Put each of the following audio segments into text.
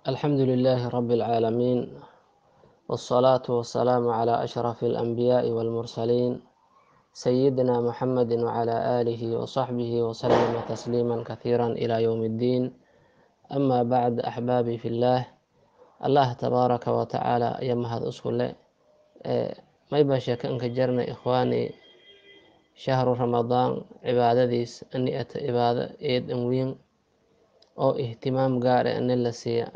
الحمد لله رب العالمين والصلاة والسلام على أشرف الأنبياء والمرسلين سيدنا محمد وعلى آله وصحبه وسلم تسليما كثيرا إلى يوم الدين أما بعد أحبابي في الله الله تبارك وتعالى يمهد أسكله ما يبقى شك أنك جرنا إخواني شهر رمضان عبادة ديس أني أت عبادة إيد أموين أو اهتمام قارئ أن الله سيا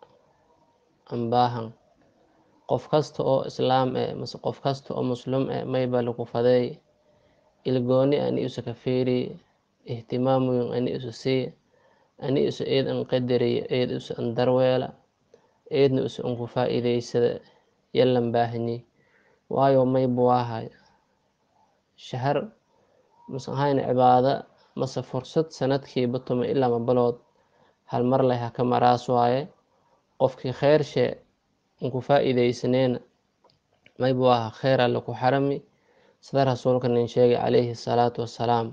أنباهن qof kasta oo islaam eh mase qof kasta oo muslim eh mayba lagu faday ilgooni ani isu ka fiiri ihtimaamuyin ani isu sii ani isu eed an qadariya eed isu an darweela eedna isu an ku faa'iidaysada yallan baahanyi waayo mayba waahay shahar mase ahayna cibaada mase fursad sanadkiiba tuma ilaa mabalood hal mar leh ha ka maraas waaye qofkii kheyr shee ku faa'iidaysaneena mayba waa kheyr alle ku xarami sida rasuulka nin sheegay calayhi salaatu wassalaam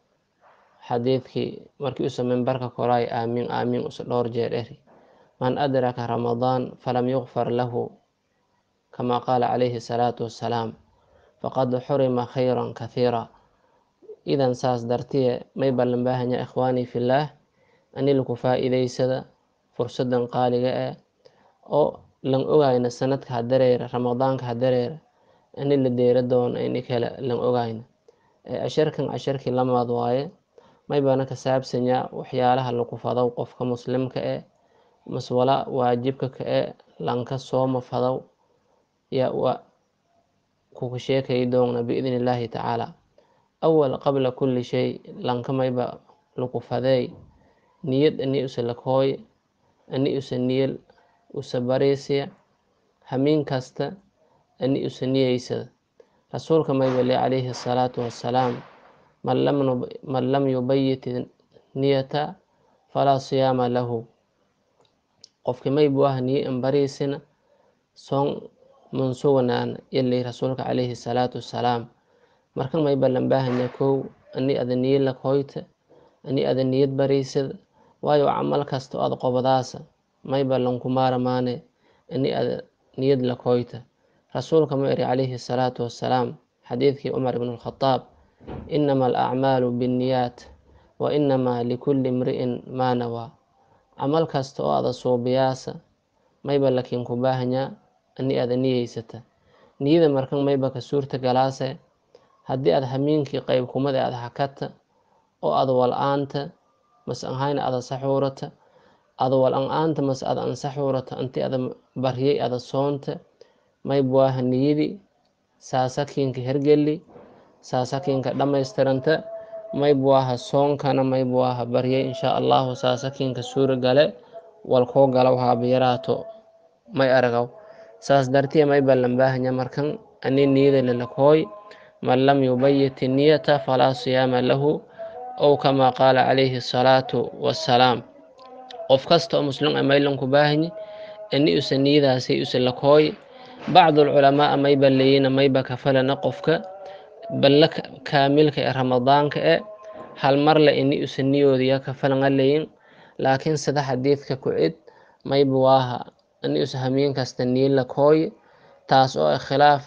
xadiidkii markii usa mimbarka koraay aamiin aamiin usa dhowr jeer eri man adraka ramadaan falam yukfar lahu kama qaala calayhi salaatu wassalaam faqad xurima khayran kathiira idan saas dartiye mayba lan baahanya ikhwaanii fillaah ani laku faa'iidaysada fursadan qaaliga eh oo lan ogayna sanadka ha dareera ramadaanka ha dareera ani la deera doono ini kale lan ogayna casharkan casharkii lamaad waaye maybana ka saabsanyaa waxyaalaha lagu fadow qofka muslimka eh maswala waajibka ka e lanka sooma fadow yaa wa kuka sheekay doona biidni illaahi tacaala awal qabla kulli shay lanka mayba lagu fadeey niyad ani usa lakooy ani usa niyal usa bariisiya hamiin kasta ani usa niyeysada rasuulka mayba le calayhi asalaatu wassalaam man lam yubayit niyata falaa siyaama lahu qofki maybu ah niye an bariisina soon man suganaana yalay rasuulka calayhi salaatu wassalaam marka mayba lan baahanya kow ani ada niye lakooyta ani ada niyad bariisada waayo camal kasta oo ada qobadaasa mayba lanku maaramaane ani ada niyad lakooyta rasuulka ma eri calayhi salaatu wassalaam xadiidkii cumar ibn alkhataab inama alacmaalu binniyaat wa inamaa likulli imri'in maa nawaa camal kasta oo ada suubiyaasa mayba lakiin ku baahanyaa ani ada niyeysata niyada markan mayba ka suurta galaase haddii aad hamiinkii qayb kumada ada hakata oo ada wal-aanta mase ahayna ada saxuurata ada wal-an-aanta mase ada ansaxuurata inti ada baryay ada soonta mayba waaha niyadii saasakiinka hergeli saasakiinka dhammaystiranta mayba waaha soonkana mayba waaha baryay insha allahu saasakiinka suura gale walkoo galaw haabayaraato may aragaw saas dartiya mayba lan baahanya markan ani niyada lalakooy man lam yubayit niyata falaa siyaama lahu ow kamaa qaala calayhi asalaatu wassalaam qof kasta oo muslim a maylanku baahanyi ani usa niyadaasay usa lakooy bacdu alculamaa mayba leyina mayba kafalana qofka balla kaamilka ee ramadaanka e hal marle ini usa niyoodiya kafalanga leyin laakiin sida xadiidka ku cid mayba waaha ani usa hamiin kasta niye lakooy taas oo khilaaf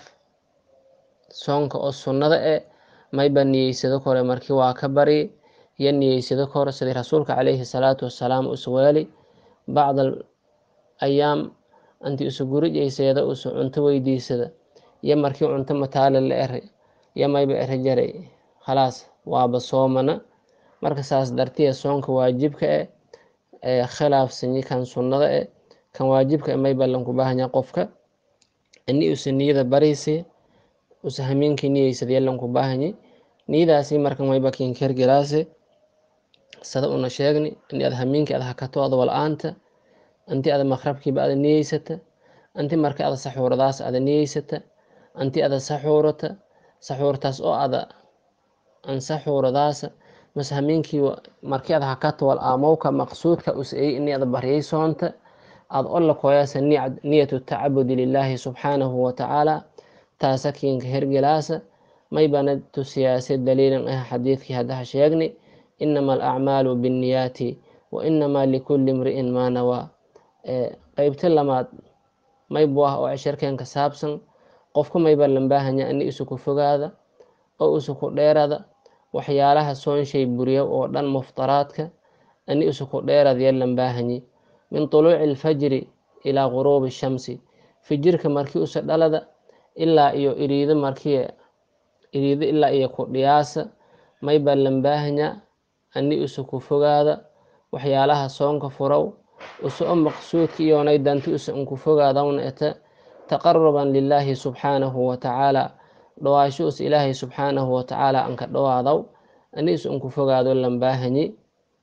soonka oo sunnada e mayba niyeysado kore markii waa ka bari iyo niyeysado kore sidii rasuulka calayhi salaatu wassalaam usa weeli bacd ayaam intii usa gurujayseeda usa cunto weydiisada iyo markii cunto mataale la eri iyo mayba eri jaray khalaas waaba soomana marka saas dartiya soonka waajibka e ee khilaafsanyi kan sunnada e kan waajibka e mayba lanku baahanya qofka ini usa niyada bariisi usa hamiinkii niyeysada yalanku baahanyi niyadaasi marka mayba kinkergelaase sada una sheegni ini ada hamiinkii ada hakato ada wal-aanta inti ada maqrabkiiba ada niyeysata inti marka ada saxuuradaas ada niyeysata inti ada saxuurata saxuurtaas oo ada an saxuuradaasa mase hamiinkii markii ada hakato wal aamowka maqsuudka usayey ini ada baryay soonta ada olla koyaasa niyatu tacabudi lilaahi subxaanahu watacaala taasa kiinka hergelaasa maybana tusiyaase daliilan ah xadiidkii haddaha sheegni inama alacmaalu binniyaati wa inamaa likulli imri'in maa nawaa qeybta lamaad maybu ah oo cashirkeen ka saabsan qofka mayba lambaahanya ini isu ku fogaada oo isu ku dheerada waxyaalaha soonshay buriya oo dhan muftaraadka ini isu ku dheerada ya lambaahanyi min tuluuci alfajri ilaa guruubi shamsi fijirka markii usa dhalada ilaa iyo iriido markii iriido ilaa iyo ku dhiyaasa mayba lambaahanya ani isu ku fogaada waxyaalaha soonka furow usu o maqsuudka iyoonay danti usa unku fogaadawna eta taqaruban lilaahi subxaanahu watacaala dhawaasho us ilaahay subxaanahu watacaala anka dhawaadaw ani is unku fogaado lambaahanyi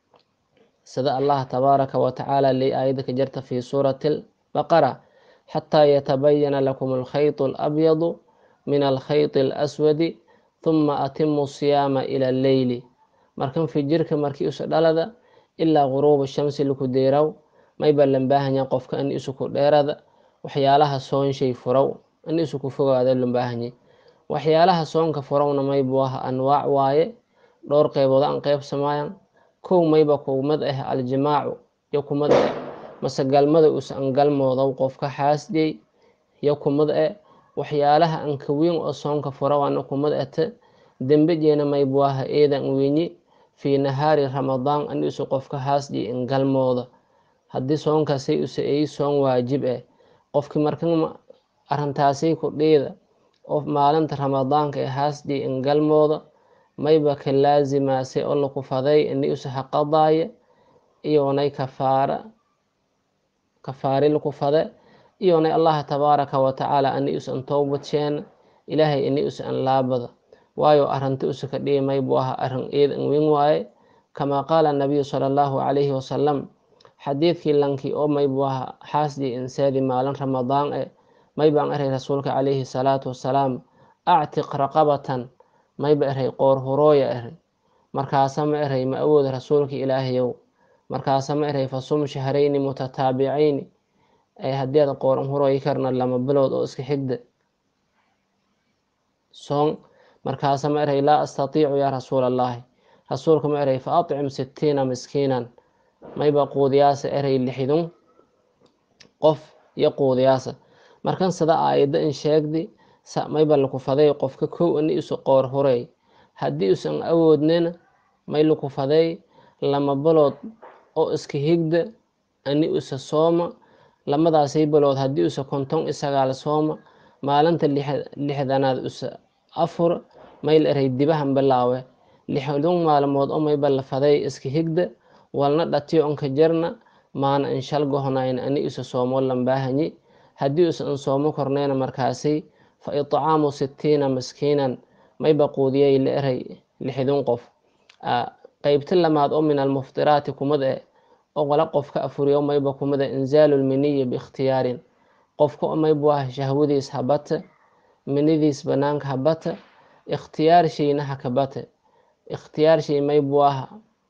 sida allah tabaaraka watacaala ley aayada ka jarta fi suurati albaqara xataa yatabayana lakum alkhayط alabyadu min alkhayط alaswadi huma atimu siyaama ila alleyli markan fijirka markii usa dhalada ilaa guruuba shamsi laku deeraw mayba lambaahanya qofka ani isuku dheerada waxyaalaha soonshay furow ani isuku fogaado lambaahanyi waxyaalaha soonka furowna maybu ah anwaac waaye dhowr qeybood aan qeybsamayan kow mayba kumad ah aljimaacu yo kumad ah mase galmada usa an galmoodow qofka xaasdiyey yo kumad ah waxyaalaha anka weyn oo soonka furawana kumad ata dembejeena maybu ah eedan wenyi fii nahaari ramadaan ani isu qofka haasdiyey in galmooda haddii soonkaasay usa ey soon waajib ah qofki markan arrintaasay ku dhiida oo maalinta ramadaanka ee haasdiyey in galmooda mayba ka laazimaasay oo laku faday ini usa haqadaaya iyoonay kafaara kafaari laku fade iyoonay allaha tabaaraka watacaala ani us an towbadsheena ilaahay ini us an laabada waayo arrinta usa ka dhihi maybu aha arrin eed an weyn waaye kamaa qaala nabiyu sala allahu calayhi wasalam xadiidkii lankii oo maybu aha xaasdii insaadi maalin ramadaan e maybaan eray rasuulka calayhi salaatu wasalaam actiq raqabatan mayba eray qoor hurooya eray markaasa ma eray ma awooda rasuulka ilaahayow markaasa ma eray fasum shahrayni mutataabicayni ay haddii aad qooran hurooyi karna lama bilood oo iska xigda soon markaasa ma eray laa astatiicu yaa rasuula allahi rasuulka ma eray fa acim sittiina miskiinan mayba quudiyaasa eray lixidun qof iyo quudiyaasa markan sida aayadda in sheegdi mayba laku faday qofka kow ani isu qoor hurey haddii usan awoodnina may laku faday lama bilood oo iska higda ani usa sooma lamadaasay bilood haddii usa konton i sagaal sooma maalinta lixdanaad usa afur mayl eray dibahan bilaawe lixdun maalmood oo mayba la faday iska higda walna dhatiyo onka jarna maana inshal gohonayn ani isa soomo lambaahanyi haddii usan soomo korneyna markaasay fa itcaamu sittiina miskiinan mayba quudiyay la eray lixdun qof qeybta lamaad oo min almuftiraati kumad e oo qala qofka afuriyo mayba kumada inzaalu lminiyi biikhtiyaarin qofka oo maybu ah shahwadiis habata minidiis banaanka habata ikhtiyaar shayna hakabata ikhtiyaar shay maybu ah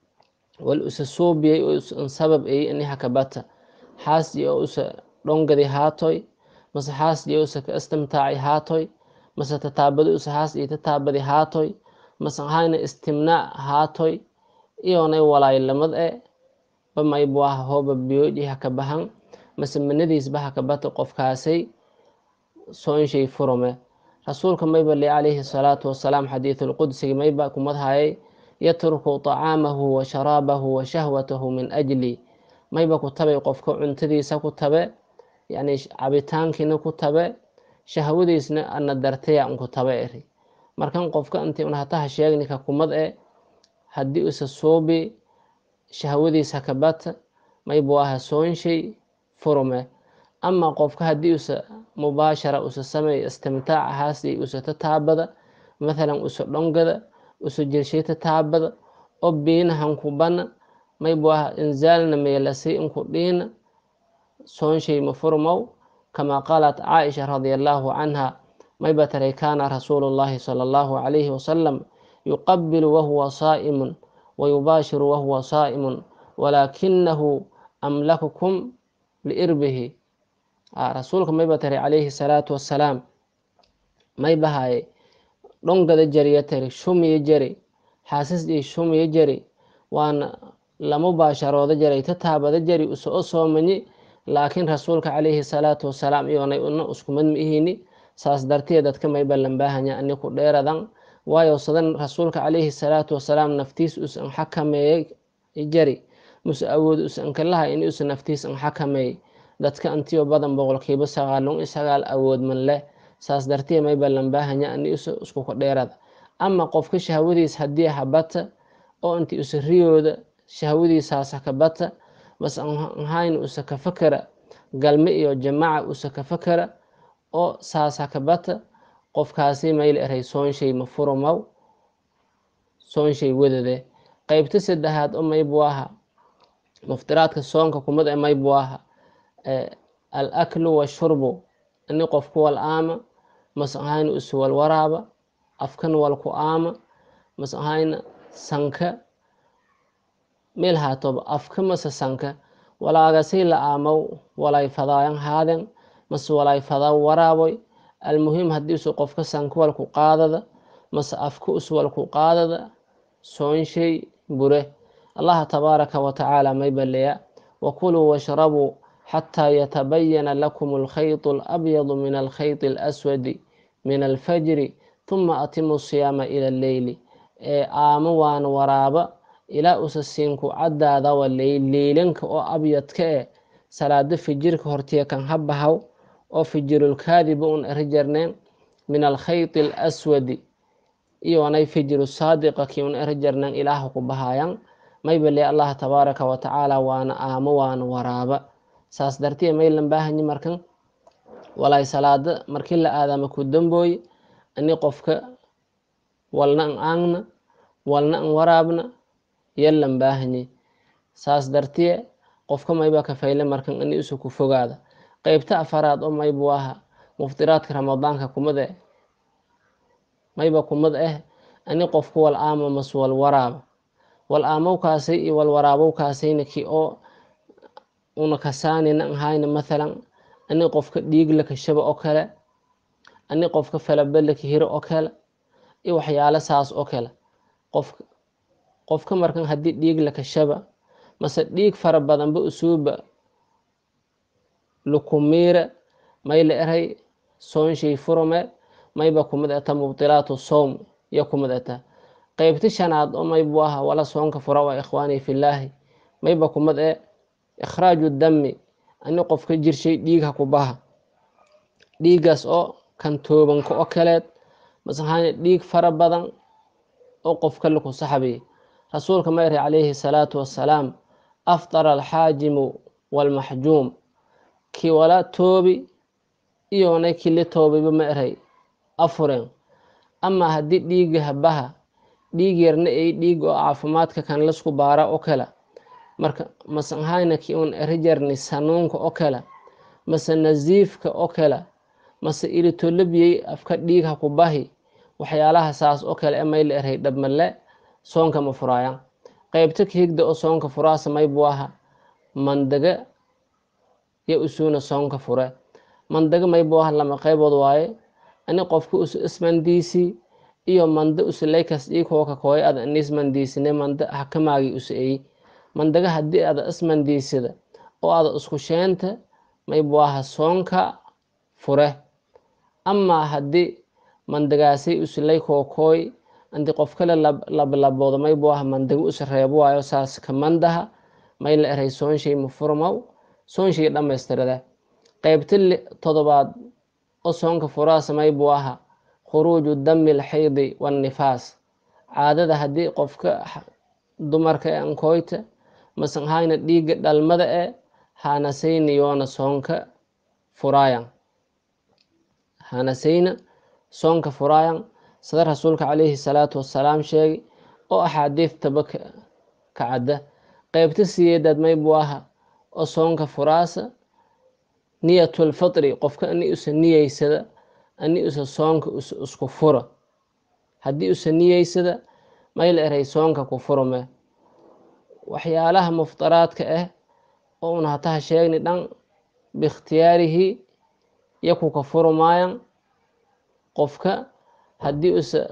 wal usa soobiyey oo usan sabab ey ini hakabata xaasdi oo usa dhongadi haatoy mase xaasdi oo usa ka istimtaaci haatoy mase tataabadi usa xaasdi tataabadi haatoy mase hayna istimnaac haatoy iyoonay walaay lamad e ba maybu ah hooba biyoodhi hakabahan mase manadiisba hakabata qofkaasay soonshay furume rasuulka mayba li calayhi salaatu wasalaam xadiidulqudsiga mayba kumadhayay yatruku طacaamahu wa sharaabahu wa shahwatahu min ajli mayba ku tabay qofka cuntadiisa ku tabe yani cabitaankiina ku tabe shahwadiisna ana dartaya unku tabe eri markan qofka inti un hataha sheegnika kumad e haddii usa soobi shahwadiis hakabata maybu aha soonshay furume ama qofka haddii usa mubaashara usa sameey istimtaaca haasdi usa tataabada mathalan usa dhongada usa jirshay tataabada oo biinahan kubana maybu aha inzaalna meelasay inku dhiina soonshay ma furmow kamaa qaalat caaisha radia allaahu canha mayba taray kaana rasuulu llahi sala allahu calayhi wasalam yuqabilu wahuwa saa'imun wayubaashiru wahuwa saa'imun walaakinahu amlakukum liirbihi rasuulka mayba tari calayhi salaatu wassalaam maybahaye dhongada jariya tari shumiya jari xaasisdii shumiya jari waana lama baasharooda jaray tataabada jari usa o soomanyi laakiin rasuulka calayhi salaatu wasalaam iyoonay una iskumad ma ihini saas darteed dadka mayba lambaahanya ani ku dheeradan waayo sadan rasuulka calayhi salaatu wasalaam naftiis usan xakameeyey jari muse awood usan kalaha in usa naftiis an xakameey dadka antiyo badan boqolkiiba sagaalun iyo sagaal awood man leh saas darteed mayba lambaahanya ani usa isku ku dheerada ama qofka shahwadiis haddii habata oo inti usa riyooda shahwadiisaas hakabata bas anhayn usa ka fakara galme iyo jamaaca usa ka fakara oo saas hakabata qofkaasi mayl eray soonshay ma furumaw soonshay wadade qeybta saddexaad oo maybu aha muftiraadka soonka kumad e maybu aha al aklu washurbu ini qofku wal aama mas ahayna usa wal waraaba afkan wal ku aama mas ahayna sanka meel haatoba afka mase sanka walaagasay la aamaw walay fadaayan haaden mase walay fadaa waraaboy almuhim haddii usu qofka sanka wal ku qaadada mase afka us wal ku qaadada soonshay bure allaha tabaaraka wa tacaala may baleya wakuluu washrabuu xataa yatabayana lakum alkhaytu alabyadu min alkhayti alaswadi min alfajri tuma atimu siyaama ila alleyli ee aamo waana waraaba ilaa usa siinku caddaada wa leylanka oo abyadka eh salaado fijirka hortiya kan habahaw oo fijirulkaadiba un eri jarneen min alkhayti alaswadi iyoonay fijiru saadiqa kii un eri jarneen ilaaha ku bahaayan maybale allah tabaaraka wa tacaala waana aamo waana waraaba saas dartiya maylan baahanyi markan walay salaada markii la aadama ku dambooye ani qofka walna an aangna walna an waraabna yallan baahanyi saas dartiye qofka mayba ka fayle markan ani isu ku fogaada qeybta afaraad oo maybu aha muftiraadka ramadaanka kumad eh mayba kumad eh ani qofku wal aama mas wal waraaba wal aamowkaasay iyo wal waraabowkaasayna ki oo una kasaanina an hayna mathalan ani qofka dhiig la kashaba oo kale ani qofka falaba la kahiro oo kale iyo waxyaalo saas oo kale qofka qofka markan haddii dhiig la kashaba mase dhiig fara badanba usuuba lukumiira may la eray soonshay furume mayba kumid eta mubtilaatu sowm yo kumid eta qeybta shanaad oo maybu aha wala soonka fura waa ikhwaani fillaahi mayba kumid e ikhraaju dami ani qofka jirshay dhiig ha ku baha dhiigaas oo kan toobanka oo kaleed masahayna dhiig fara badan oo qofka laku saxabiy rasuulka ma eri calayhi salaatu wassalaam afdara alxaajimu walmaxjuum kii wala toobi iyoonay kili toobiba ma eray afuren ama haddii dhiiga habaha dhiig yarna ay dhiig oo caafimaadka kan lasku baara oo kale marka masahayna ki un eri jarni sanuunka oo kale mase nasiifka oo kale mase ilitolabiyey afka dhiig ha ku bahi waxyaalaha saas oo kale e may la eray dhabmale soonka ma furaayan qeybta kahigda oo soonka furaasa maybu aha mandaga yo usuuna soonka fure mandaga maybu aha lama qeybood waaye ani qofka usu ismandiisi iyo manda usulaykas ikooka kooy ada inismandiisine manda hakamaagi usu eyi mandaga haddii ada ismandiisida oo ada isku sheenta maybu aha soonka fure amaa haddii mandagaasay usulay kookooy andi qof kale lablaboodo maybu aha mandaga usa reebo waayo saas ka mandaha may la eray soonshay ma furmaw soonshay dhammaystirade qeybta todobaad oo soonka furaasa maybu aha khuruuju dami alxaydi wannifaas caadada haddii qofka dumarka e ankoyta masan hayna dhiiga dhalmada e hanasayna yoona soonka furaayan hanasayna soonka furaayan sida rasuulka calayhi salaatu wassalaam sheegay oo axaadiidtaba ka cadda qeybta siyeedaad maybu aha oo soonka furaasa niyatulfitri qofka ani usa niyeysada ani usa soonka isku fura haddii usa niyeysada may la eray soonka ku furume waxyaalaha muftaraadka ah oo una hataha sheegni dhan biikhtiyaarihi yaku ka furumaayan qofka haddii usa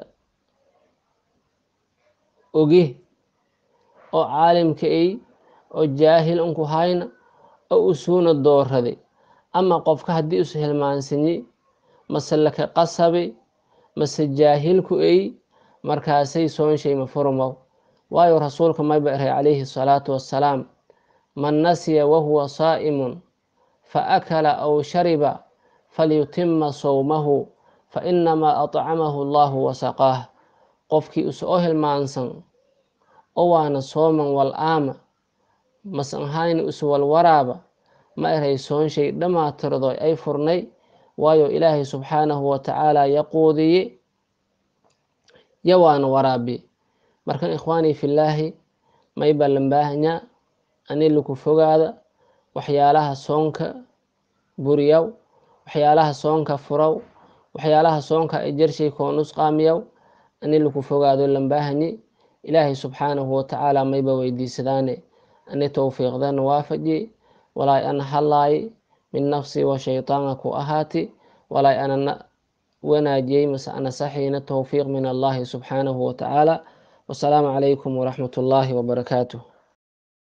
ogi oo caalimka ay oo jaahil unku hayna oo usuuna dooraday ama qofka haddii is hilmaansanyi mase laka qasabi mase jaahilku ey markaasay soonshay ma furmow waayo rasuulka mayba eray calayhi salaatu wassalaam man nasiya wahuwa saa'imun fa akala aw shariba falyutima sowmahu fa inamaa atcamahu allahu wasaqaah qofkii is oo hilmaansan o waana sooman wal aama masan hayni is walwaraaba ma eray soonshay dhamaatirdoy ay furnay waayo ilaahay subxaanahu watacaala yaquudiye yo waana waraabi markan ikhwaanii fillaahi mayba lambaahnya ani laku fogaada waxyaalaha soonka buriyaw waxyaalaha soonka furaw waxyaalaha soonka ajarshay koonusqaamiyaw ani laku fogaado lambaahanyi ilaahay subxaanahu watacaala mayba weydiisadaane ani towfiiqdana waafaji walaay ana hadlaay min nafsi wa shaytaana ku ahaati walaay ana wanaajiyey mase ana saxiina towfiiq min allahi subxaanahu watacaala wasalaamu calaykum waraxmat ullaahi wabarakaatuh